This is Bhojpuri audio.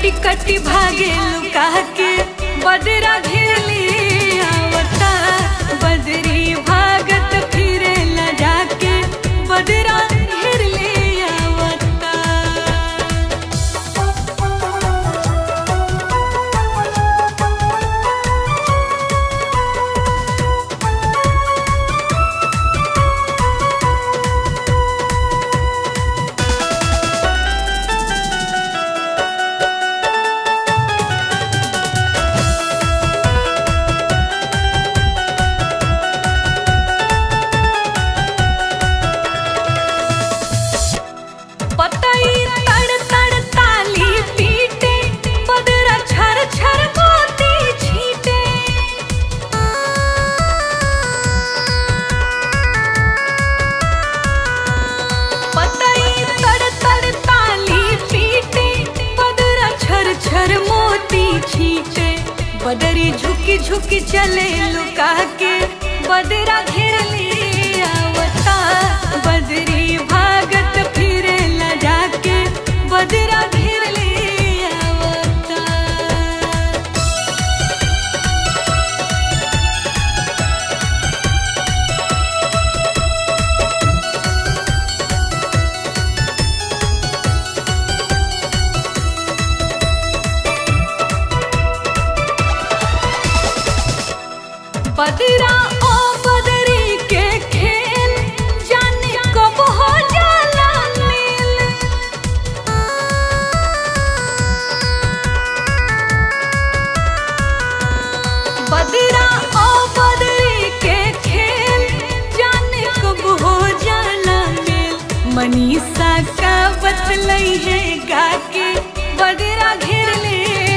कटी कटी भागे लुका के बदरा घेरली आवता बदरी भागत फिरे ला जाके बदरा घेरली आवता पतई तड़ तड़ ताली पीटे बदरा छर छर मोती छीटे पतई तड़ तड़ ताली पीटे बदरा छर छर मोती छीटे बदरी झुकी झुकी चले लुका के बदरा घेर ले आवता बदरी भागत फिरे ला जाके बदरा घेर ले आवता बदरा ओ बदरी के खेल जाने कब हो जाला मेल बदरा ओ बदरी के खेल जाने कब हो जाला मेल मनीषा का बतलई है गा के बदरा घेर ले